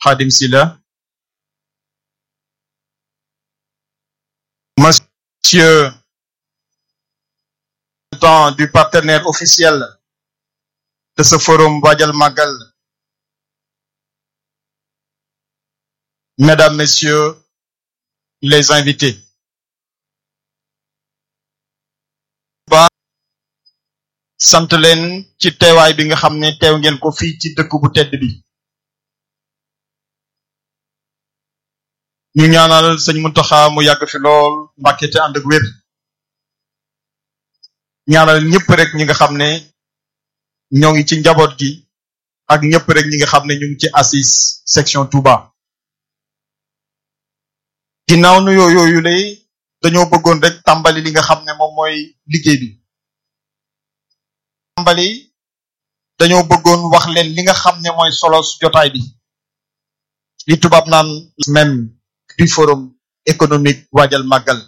Khadim Silla monsieur temps du partenaire officiel de ce forum Waajal Magal mesdames messieurs les invités ba sant leen ci teewaay bi nga xam ne teew ngeen ko fii ci dëkk bu tedd bi ñu ñaanal sëñ Muntaxa mu yàgg fi lool Mbàkke te ànd ak wér ñaanal ñëpp rek ñi nga xam ne ñoo ngi ci njaboot gi ak ñëpp rek ñi nga xam ne ñu ngi ci assis section Touba ginnaaw nu yoo yooyu lay dañoo bëggoon rek tàmbali li nga xam ne moom mooy liggéey bi tàmbali dañoo bëggoon wax leen li nga xam ne mooy solo su jotaay bi li tubaab naan même du forum économique waajal màggal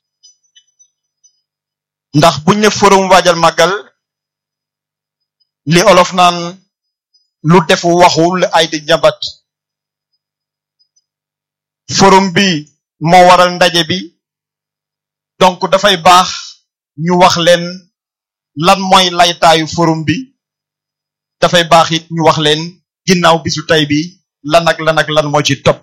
ndax buñ ne forum waajal màggal li olof naan lu defu waxul ay di njabat forum bi moo waral ndaje bi donc dafay baax ñu wax leen lan mooy laytaayu forum bi dafay baax it ñu wax leen ginnaaw bisu tey bi lan ak lan ak lan moo ci topp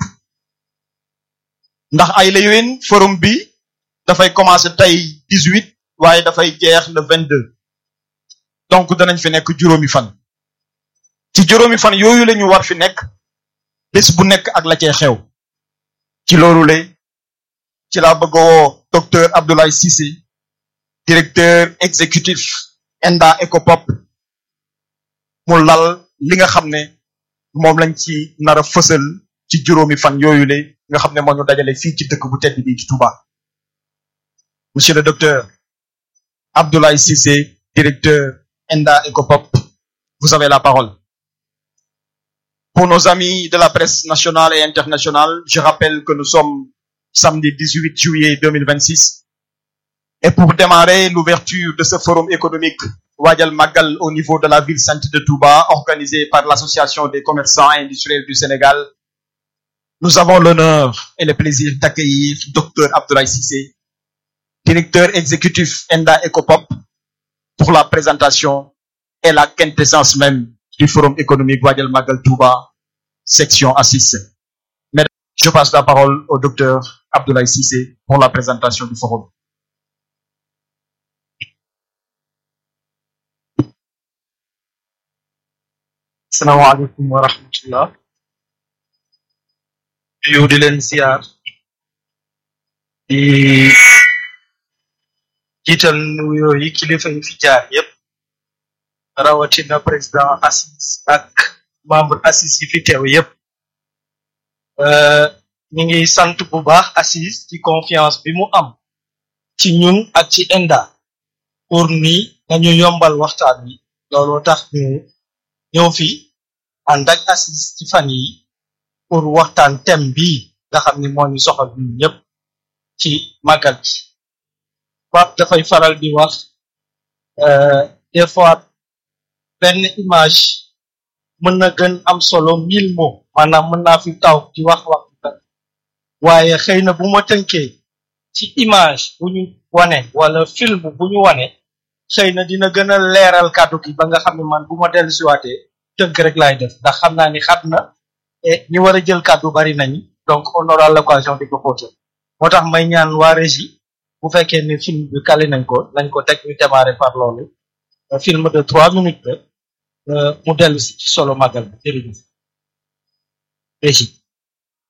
ndax ay la yowin forum bi dafay commencer tey dix-huit waaye dafay jeex le vingt-deux donc danañ fi nekk juróomi fan ci juróomi fan yooyu la ñu war fi nekk bés bu nekk ak la cee xew ci loolu le ci laa bëgg woo docteur Abdoulaye Cissé directeur exécutif ENDA ECOPOP mu lal li nga xam ne moom lañ ci nar a fësal ci juróomi fan yooyu le nga xam ne moo ñu dajale fii ci dëkk bu tedd bi ci Touba monsieur le docteur Abdoulaye Cissé directeur ENDA ECOPOP vous avez la parole pour nos amis de la presse nationale et internationale je rappelle que nous sommes samedi 18 juillet 2026 et pour démarrer l'ouverture de ce forum économique Waajal Magal au niveau de la ville sainte de Touba organisé par l'association des commerçants et industriels du Sénégal nous avons l'honneur et le plaisir d'accueillir docteur Abdoulaye Cissé directeur exécutif ENDA ECOPOP pour la présentation et la quintessence même du forum économique Waajal Magal Touba section A6 je passe la parole au docteur Abdoulaye Cissé pour la présentation du forum asalaamaaleykum wa rahmatullah yow di leen siyaar di jiital nuyoo yi kilifa yi fi jaar yépp rawatina président assis ak membre assis yi fi teew yépp ñu ngi sant bu baax assis ci confiance bi mu am ci ñun ak ci ENDA pour ni nañu yombal waxtaan wi looloo tax ñu ñëw fi ànd ak assis ci fan yi pour waxtaan thème bii nga xam ni moo ñu soxal ñun ñëpp ci màggal bi Pape dafay faral di wax des fois benn image mën na gën am solo mille mots maanaam mën naa fi taw di wax wax waaye xëy na bu ma tënkee ci image bu ñu wane wala film bu ñu wane xëy na dina gën a leeral kàddu gi ba nga xam ne man bu ma dellu siwaatee tënk rek laay def ndax xam naa ni xat na et ñi war a jël kàddu bari nañu donc on aura l'occasion di ko xóotal moo tax may ñaan waa régie bu fekkee ni film bi kali nañ ko nañ ko teg ñu démarrer par loolu film de trois minutes la mu dellu si ci solo màggal bi jërëjëf régie